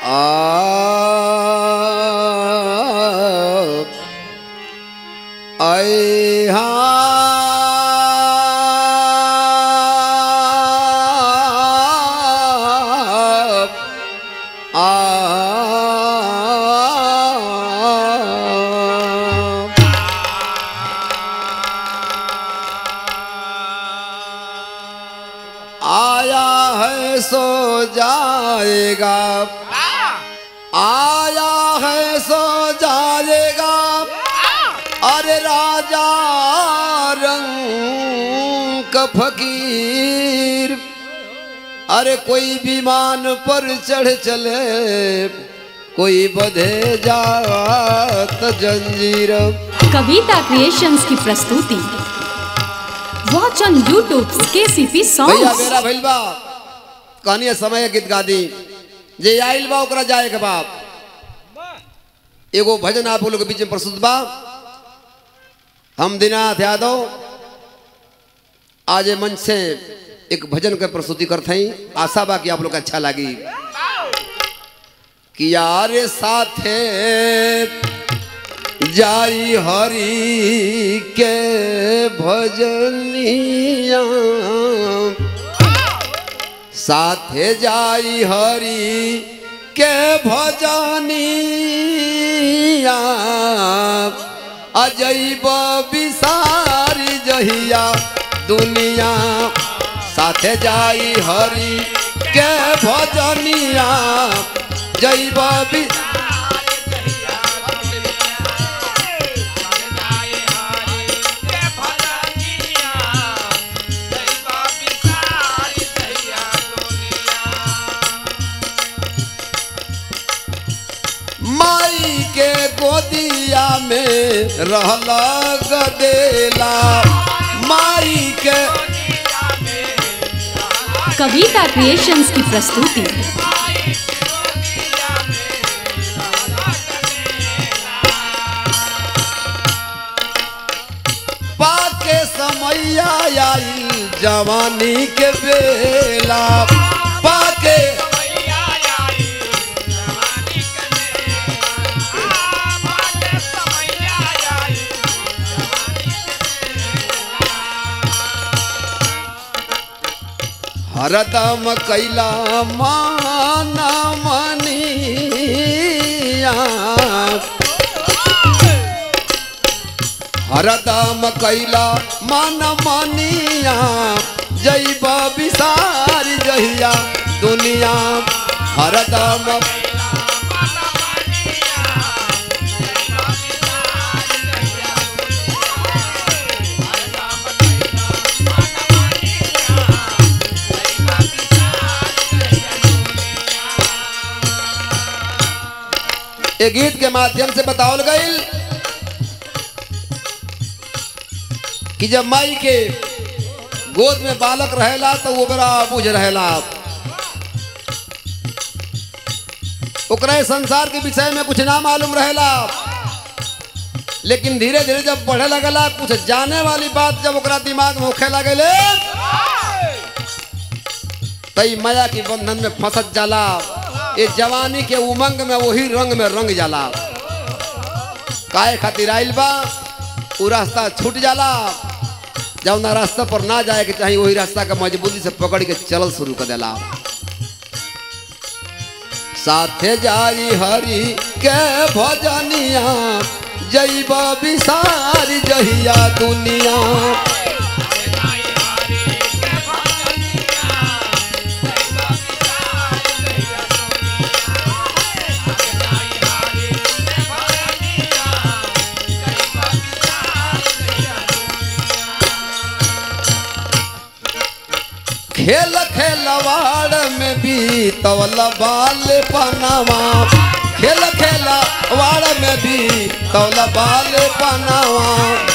आई आया है सो जाएगा आया है सो जाएगा अरे राजा रंग का फकीर अरे कोई विमान पर चढ़ चले कोई बधे जात जंजीर कविता क्रिएशंस की प्रस्तुति वॉच ऑन यूट्यूब केसीपी भैया सॉन्ग्स मेरा भइल बा कहानी है समय के गीत गा दी जे आइल बा ओकरा जाए के बाप एगो भजन आप लोग के बीच में प्रस्तुत बा हम दीनानाथ यादव आज ये मंच से एक भजन के प्रस्तुति करते हैं आशा बा कि आप लोग के अच्छा लगी कि यार साथे जाई हरि के भजनिया साथे जाई हरि के भजनिया अजैब विसारी जहिया दुनिया साथे जाई हरि के भजनिया जैब वि माई के गोदिया में रहला गदेला माई के कविता क्रिएशंस की प्रस्तुति पाके समैया आई जवानी के बेला पाके हरदम कैला माना मनिया हरदम कैला मन मनिया जैब विसार जहिया दुनिया हरदम ये गीत के माध्यम से बतावल गईल कि जब माई के गोद में बालक रहेला तो वो बड़ा बुझ रहेला ओकरा संसार के विषय में कुछ ना मालूम रहेला लेकिन धीरे धीरे जब बढ़े लगला कुछ जाने वाली बात जब ओकरा दिमाग में होखे लगेले तई माया के बंधन में फंसत जाला ये जवानी के उमंग में वही रंग में रंग जाला काहे खातिर आइल बा उ रास्ता छूट जाला जब ना रास्ता पर ना जाए के चाहिए वही रास्ता का मजबूती से पकड़ के चलल शुरू कर देला साथे जाई हरि के भजनिया जैब विसारी जहिया दुनिया खेल खेलवाड़ में भी तवल बाल पनावा खेल खेलवाड़ में भी तवल बाल पनावा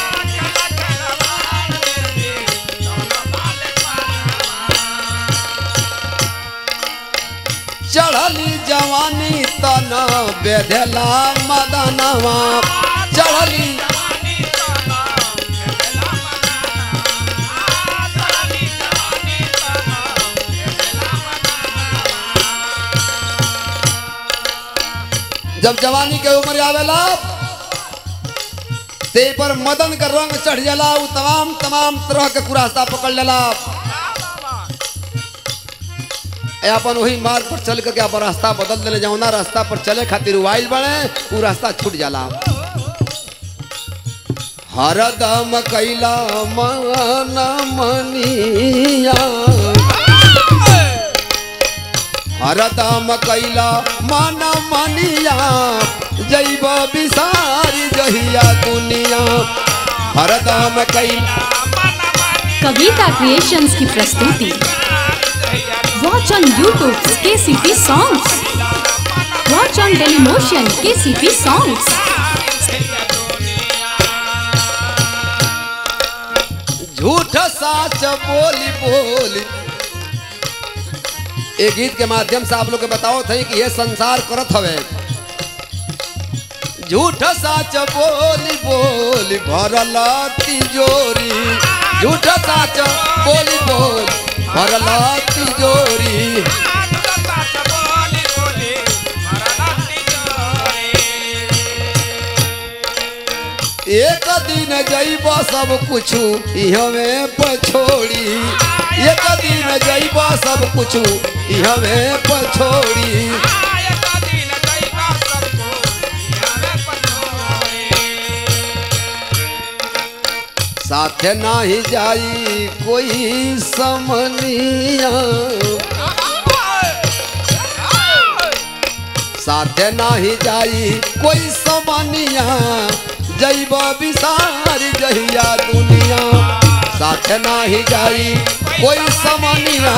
चढ़ली जवानी तना बेधला मदनवा चढ़ली जब जवानी के उम्र आवेला ते पर मदन का रंग चढ़ जाला उ तमाम तमाम तरह के कुरास्ता पकड़ लेला ए अपन वही मार्ग पर चल करके अपन रास्ता बदल देले जौना रास्ता पर चले खातिर उ आइल बने उ रास्ता छूट जाला हरदम कैला मन मनिया हरदम कैला मन मनिया जैब बिसारी जहिया दुनिया हरदम कैला कविता क्रिएशंस की प्रस्तुति watch on YouTube K C P songs watch on Dailymotion K C P songs झूठ साच बोली बोली ए गीत के माध्यम से आप लोग के बताओ थे कि ये संसार करत हवे झूठ साच बोली बोली भरल तिजोरी झूठ साच बोली बोली भरल तिजोरी एक दिन जैब सब कुछ हमें पछोड़ी एक दिन जैब सब कुछ हमें पछोड़ी साथ नाही जाई कोई समनिया साथ नाही जाई कोई समनिया जैब विसार जहिया दुनिया साथ नाही जाई कोई समनिया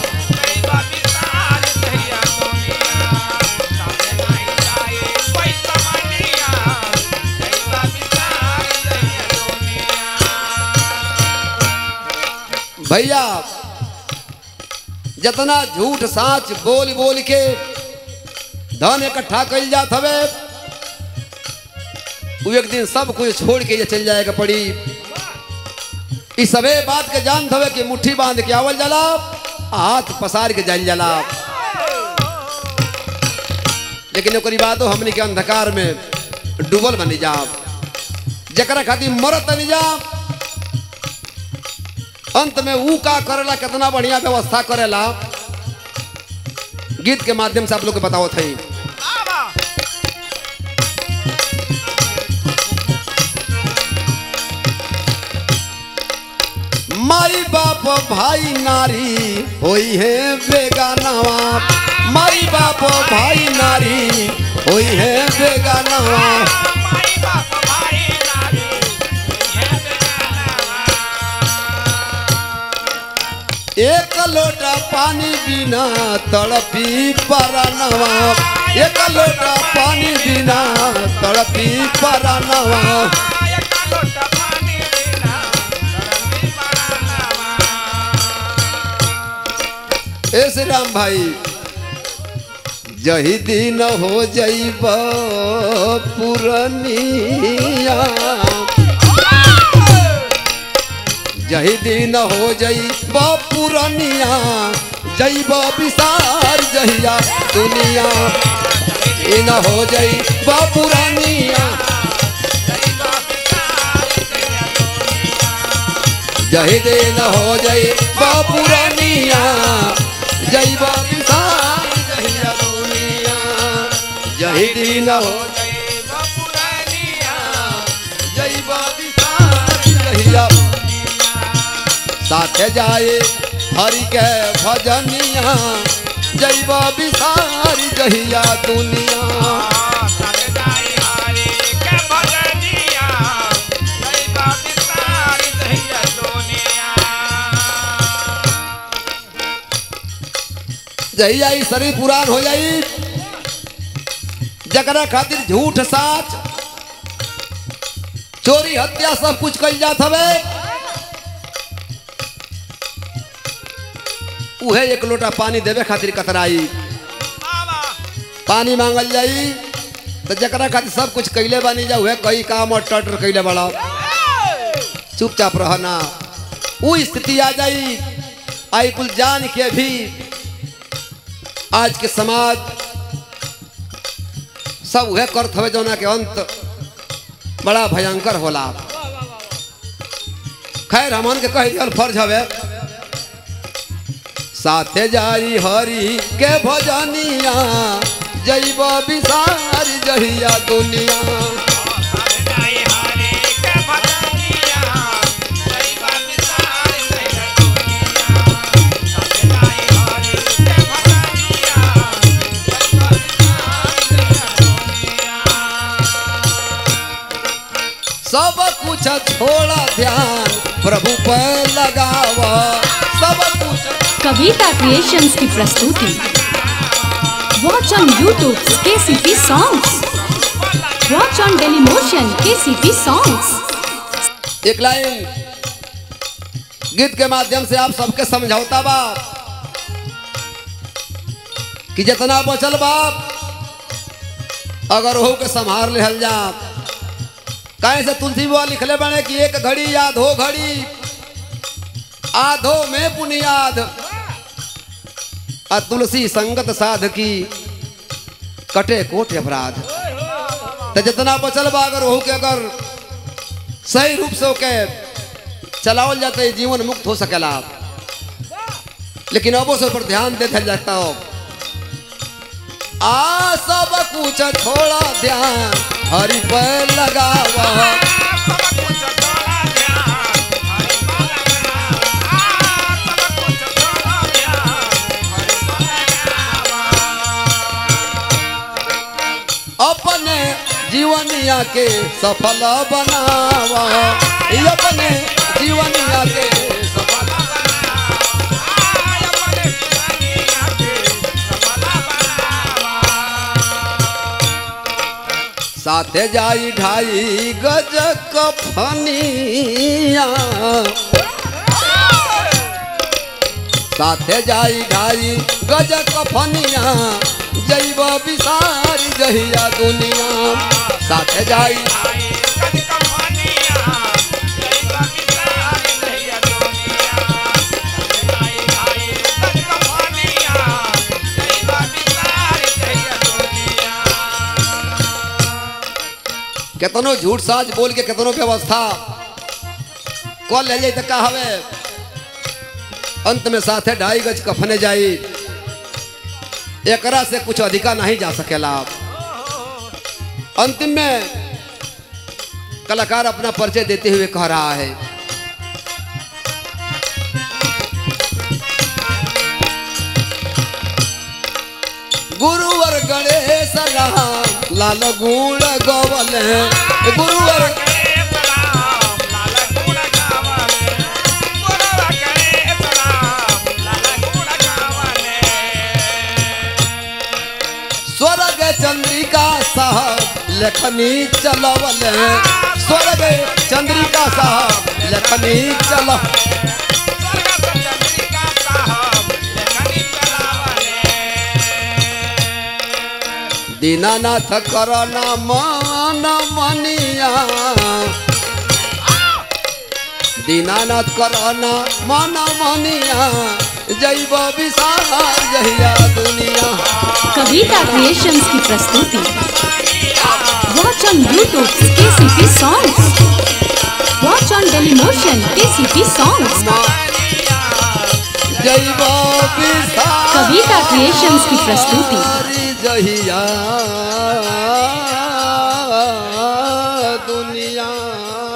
भैया जितना झूठ साच बोल बोल के धन इकट्ठा कल जात हवे उ एक दिन सब कुछ छोड़ के ये चल जाएगा पड़ी इस सबे बात के जान हवे कि मुट्ठी बांध के आवल जाला हाथ पसार के जाल जाला लेकिन ओकरी बातो हमनी के अंधकार में डूबल बनी जा जकरा खातिर मरत नहीं जा अंत में ऊ का करेला कितना बढ़िया व्यवस्था करेला गीत के माध्यम से आप लोग के बताओ थे माई बाप भाई नारी होई है बेगानावा माई बाप भाई नारी होई है बेगानावा एक लोटा पानी बिना तड़पी परानवा एक लोटा पानी बिना तड़पी परानवा ए श्री राम भाई जही दिन हो जईब पुरनिया जही दिन हो जई पुरनिया जईब विसार जहिया दुनिया इन हो जई पुरानिया जही दिन हो जई पुरानिया जईब विसार जहिया दुनिया जही दिन हो जईब विसार जहिया साथ जाए हरि के भजनिया जैब विसार जहिया दुनिया जहिया ई शरीर पुरान हो जाई जकरा खातिर झूठ साच चोरी हत्या सब कुछ कल जात हवे उहे एक लोटा पानी देवे खातिर कतराई पानी मांगल जाई तो जकरा खातिर सब कुछ कैले बानी जा उहे कई काम और टटर कैले बड़ा चुपचाप रहना वो स्थिति आ जाई आई कुल जान के भी आज के समाज सब वह करत हवे जौना के अंत बड़ा भयंकर होला खैर हमन के कह दियल फर्ज हवे साथे जाई हरि के भजनिया जैब विसार जहिया दुनिया सब कुछ छोड़ा ध्यान प्रभु पर लगावा सब कुछ कविता क्रिएशंस की प्रस्तुति watch on YouTube K C P songs watch on Dailymotion K C P songs एक लाइन गीत के माध्यम से आप सबके समझौता बा कि जितना बचल बाप अगर हो के संभार लेहल जा कहे से तुलसी बुआ लिखले बने कि एक घड़ी याद हो घड़ी आधो में बुनियाद आ तुलसी संगत साध की कटे कोट अपराध तो जितना बचल बा अगर वहू के अगर सही रूप से ओके चलावल जाता है जीवन मुक्त हो सकेला लेकिन अब उस पर ध्यान देते जाता हो आ सब कुछ छोड़ा ध्यान हरि पर लगावा अपने जीवनिया के सफल बनावा ई अपने जीवनिया के सफल साथे जाई ढाई गज कफनिया साथे जाई ढाई गज कफनिया जैब विसार जहिया दुनिया साथे जाई केतनो झूठ साज बोल के केतनो व्यवस्था कॉल ले जाई त का हवे अंत में साथे ढाई गज कफने जाई एकरा से कुछ अधिका नहीं जा सकेला अंतिम में कलाकार अपना परिचय देते हुए कह रहा है गुरुवर गणेश राम लाल गुण गोवल गुरुवर स्वर्ग चंद्रिका साहब लेखनी चलवल स्वर्ग चंद्रिका साहब लेखनी चल दीनानाथ करना मन मनिया दीनानाथ करना मन मनिया जैब विशाल जहिया दुनिया कविता क्रिएशंस की प्रस्तुति watch on YouTube K C P songs watch on Dailymotion K C P songs जैब विशाल कविता क्रिएशंस की प्रस्तुति जहिया दुनिया